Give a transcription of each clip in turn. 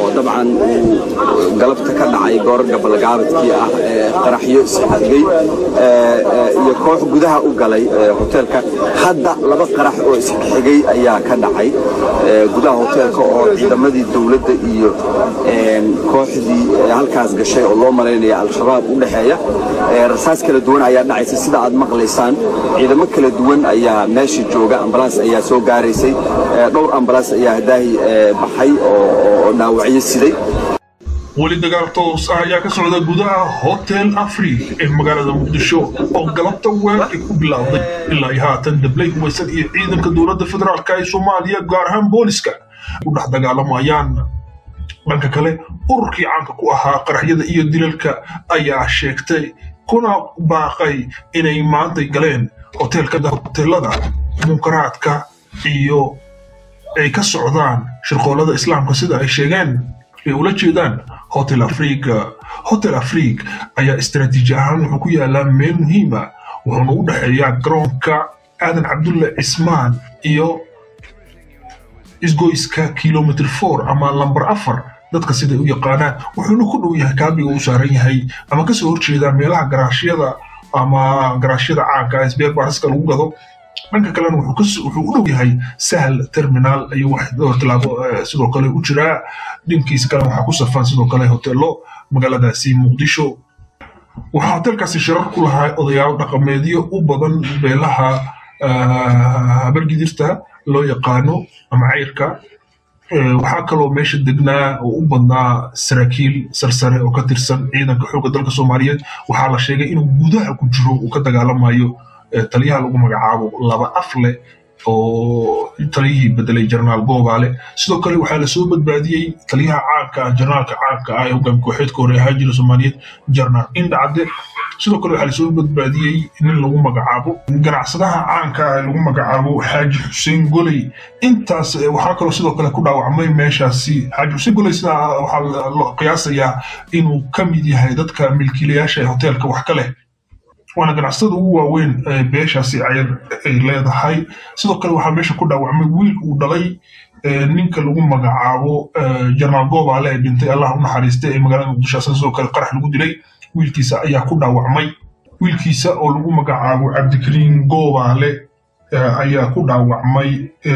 oo dabcan galabta ka dhacay goor gabalgaabadkii ah ee qaraxyo isxargay iyo koox gudaha u galay hoteelka hadda laba qarax oo isxigay ayaa ka dhacay gudaha hoteelka oo ciidamadii dowladda iyo kooxdii halkaas gashay oo loo malaynaya al-shabaab u dhexeeya rasaas kala duwan ayaa dhacaysa sida aad maqlaysaan ciidamo kala duwan ayaa meesha jooga ambalaans ayaa soo gaaraysay dhowr ambalaans ayaa hadaahi baxay oo dhaawacyo siday weli dagaal toos ah ayaa ka socda gudaha hotel afriik ee magaalada muqdisho oo galabta weerarkii ku bilaabday ilaa ay haatan dablay hubaysan iyo ciidanka dowladda federaalk ee soomaaliya gaar ahaan booliska u dhex dagaalamayaan dhanka kale ururkii caanka ku ahaa qaraxyada iyo dilalka ayaa sheegtay kuna baaqay inay maantay galeen hoteelada munkaraadka iyo ay ka socdaan shirqoolada islaamka sida ay sheegeen ay ula jeedaan hotel afrika hotel afriik ayaa istaraatiiji ahaan wuxuu ku yaalaa meel muhiima wuxuuna u dhexeeyaa garoonka aadan cabdulle cismaan iyo isgoyska kilomitr for ama lamber afar dadka siday u yaqaanaan wuxuuna ku dhow yahay kaabiga u saaran yahay ama kasoo horjeedaa meelaha garaashyada ama garaashyada caanka sbeer baariska lagu gado dhanka kalena wuxuu u dhow yahay sahal terminal iyo wax dhowr tilaabo sidoo kale u jiraa dhinkiisa kalena waxaa ku safan sidoo kale hoteelo magaaladaasi muqdisho waxaa hoteelkaasi shirar ku lahaa odayaal dhaqameedyo u badan beelaha habargidirta loo yaqaano ama cayrka waxaa kaloo meesha degnaa oo u badnaa saraakiil sarsare oo ka tirsan ciidanka xoogga dalka soomaaliyeed waxaa la sheegay inuu gudaha ku jiro uu ka dagaalamayo taliyaha lagu magacaabo laba afle oo taliyihii bedelay jenaraal goobaale sidoo kale waxaa lasoo badbaadiyey taliyaha caanka ah jenaraalka caanka ah ee hogaami kooxeedka hore ahaa jira soomaaliyeed jenaraal indhacde sidoo kale waxaa lasoo badbaadiyey nin lagu magacaabo ganacsadaha caanka ah ee lagu magacaabo xaaji xuseen goley intaas waxaa kaloo sidoo kale ku dhaawacmay meeshaasi xaaji xuseen goley sidaa waxaa loo qiyaasayaa inuu ka mid yahay dadka milkiilayaasha ee hoteelka wax ka leh waana ganacsada ugu waaweyn beeshaasi cayr ay leedahay sidoo kale waxaa meesha ku dhaawacmay wiil uu dhalay ninka lagu magacaabo jenaraal goobaale ee dhintay allah u naxariistay ee magaalada muqdisho asna sidoo kale qarax lagu dilay wiilkiisa ayaa ku dhaawacmay wiilkiisa oo lagu magacaabo cabdikariin goobaale ayaa ku dhaawacmay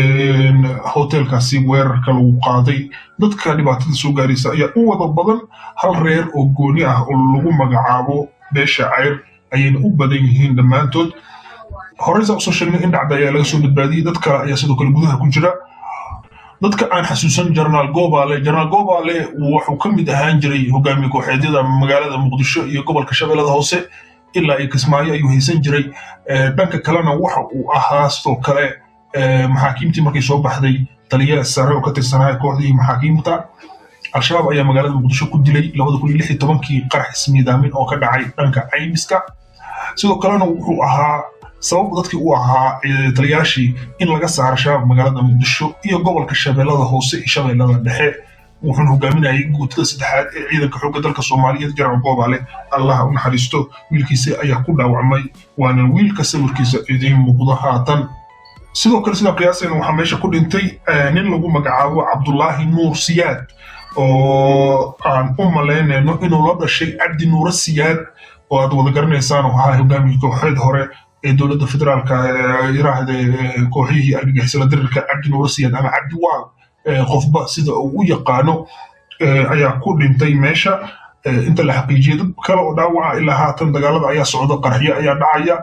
hoteelkaasi weerarka lagu qaaday dadka dhibaatada soo gaaraysa ayaa u wada badan hal reer oo gooni ah oo lagu magacaabo beesha cayr ayayna u badan yihiin dhammaantood horeysaa usoo sheegnay in dhacda ayaa laga soo badbaadiyey dadka ayaa sidoo kale gudaha ku jira dadka aan xasuusan jenaraal goobaale jenaraal goobaale wuxuu ka mid ahaan jiray hogaamiye kooxeedyada magaalada muqdisho iyo gobolka shabeellada hoose ilaa iyo kismaayo ayuu haysan jiray dhanka kalena waxa uu ahaa sidoo kale maxaakiimtii markay soo baxday taliya sare oo ka tirsanaa kooxdii maxaakiimta al-shabaab ayaa magaalada muqdisho ku dilay kii qarax ismiidaamin oo ka dhacay dhanka caymiska sidoo kalena wuxuu ahaa sabab dadkii u ahaa taliyaashii in laga saaro shabaab magaalada muqdisho iyo gobolka shabeellada hoose iyo shabeellada dhexe wuxuuna hogaaminayay guutada saddexaad ee ciidanka xoogga dalka soomaaliyeed jenaraal goobaale allah u naxariisto wiilkiisa ayaa ku dhaawacmay waana wiilka sawirkiisa idiin muuqdo haatan sidoo kale sidaan qiyaasayna waxaa meesha ku dhintay nin lagu magacaabo cabdulaahi nuur siyaad oo aan u malaynayno inuu la dhashay cabdi nuure siyaad oo aad wada garanaysaan oo ahaa hogaamiye kooxeed hore ee dowladda federaalka yiraahde kooxihii argagixisada dirirka cabdi nuure siyaad ama cabdi waal qofba sida uu u yaqaano ayaa ku dhintay meesha inta la xaqiijiyay dad kale oo dhaawaca ilaa haatan dagaalada ayaa socda qaraxyo ayaa dhacaya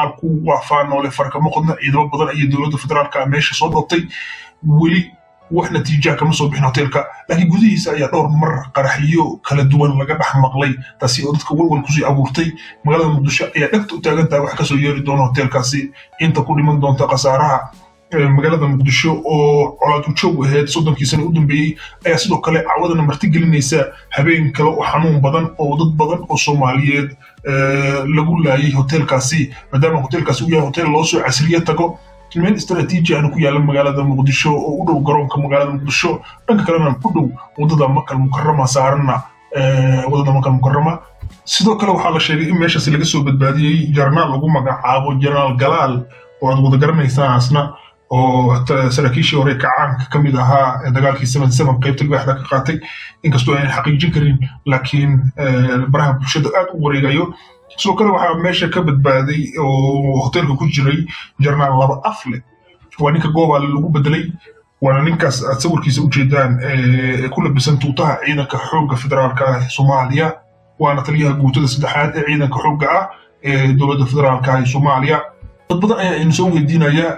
shacabku waa faanoole farkama qodna ciidamo badan ayay dowladda federaalka meesha soo dhoobtay weli wax natiijaa kama soo bixin hoteelka laakiin gudihiisa ayaa dhowr mar qaraxyo kala duwan laga dhex maqlay taasi oo dadka walwal kusii abuurtay magaalada muqdisho ayaa dhegta u taagan tahay wax kasoo yeeri doona hoteelkaasi inta ku dhiman doonta khasaaraha magaalada muqdisho oo colaad ujoog ahayd soddonkii sane u dambeeyey ayaa sidoo kale cawadana marti gelinaysa habeen kale oo xanuun badan oo dad badan oo soomaaliyeed lagu laayay hoteelkaasi maadaama hoteelkaasi uu yahay hotel loo soo casriye tago meel istaraatiiji ahna ku yaala magaalada muqdisho oo u dhow garoonka magaalada muqdisho dhanka kalena u dhow wadada makal mukarama saaranna wadada makal mukarama sidoo kale waxaa la sheegay in meeshaasi laga soo badbaadiyey jarnaal lagu magacaabo jenaraal galaal oo aad wada garanaysaan asna oo saraakiishii hore kacaanka ka mid ahaa dagaalkii seven seven qaybta libaaxda ka qaatay inkastoo aanay xaqiijin karin laakiin baraha bulshada aad u wareegayo sidoo kale waxaa meesha ka badbaaday oo hoteelka ku jiray jarnaal laba afle waa ninka goobaale lagu bedelay waana ninkaas aad sawirkiisa u jeedaan ku labisan tuutaha ciidanka xoogga federaalka ah ee soomaaliya waana taliyaha guutada saddexaad ee ciidanka xoogga ah ee dowladda federaalka ah ee soomaaliya dad badan ayaa inu soo weydiinaya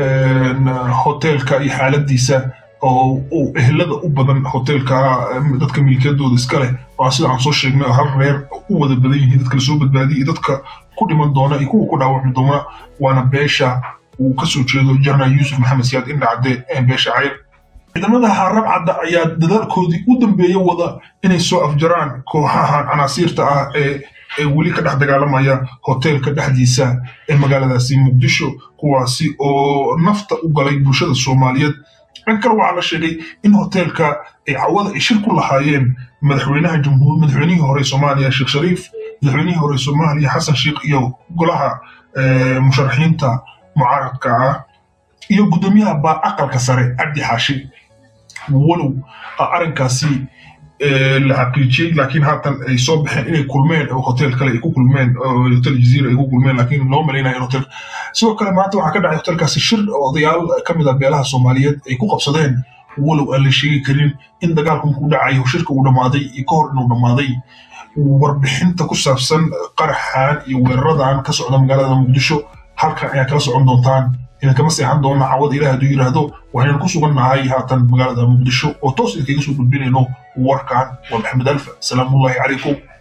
hoteelka iyo xaaladiisa oo uu ehlada u badan hoteelka dadka milkiyadooda iska leh waa sida aan soo sheegnay oo hal reer u wada badan yihiin dadka lasoo badbaadiyay iyo dadka ku dhiman doona iyo kuwa ku dhaawacmi doona waana beesha uu ka soo jeedo jarnaal yuusuf maxamed siyaad indhacde beesha cayr ciidamada harab cadda ayaa dadaalkoodii u dambeeya wada inay soo afjaraan kooxahan canaasiirta ah ee ee weli ka dhex dagaalamaya hoteelka dhexdiisa ee magaaladaasi muqdisho kuwaasi oo nafta u galay bulshada soomaaliyeed dhan kale waxaa la sheegay in hoteelka ay cawada ay shir ku lahaayeen madaxweynaha jamhuur madaxweynihii hore soomaaliya sheekh shariif madaxweynihii hore soomaaliya xasan sheekh iyo golaha musharaxiinta mucaaradka ah iyo guddoomiyaha baa aqalka sare cabdi xaashi walow arrinkaasi la xaqiijiyey laakiin haatan ay soo baxeen inay kulmeen oo hotel kale ay ku kulmeen hotel jazeera ay ku kulmeen laakiin loo malaynaya in hotel sidoo kale maanta waxaa ka dhacay hotelkaasi shir odayaal ka mid ah beelaha soomaaliyeed ay ku qabsadeen walow aan la sheegi karin in dagaalku markuu dhacayo shirka uu dhammaaday iyo ka hor inuu dhammaaday warbixinta ku saabsan qaraxan iyo weeraradan ka socda magaalada muqdisho halkan ayaa kala socon doontaan idan kama seexan doona cawada ilaah hadduu yidhaahdo waxaynu ku sugan nahay haatan magaalada muqdisho oo toos idinkaga soo gudbinayno warkan waa maxamed alfa salaamullahi calaykum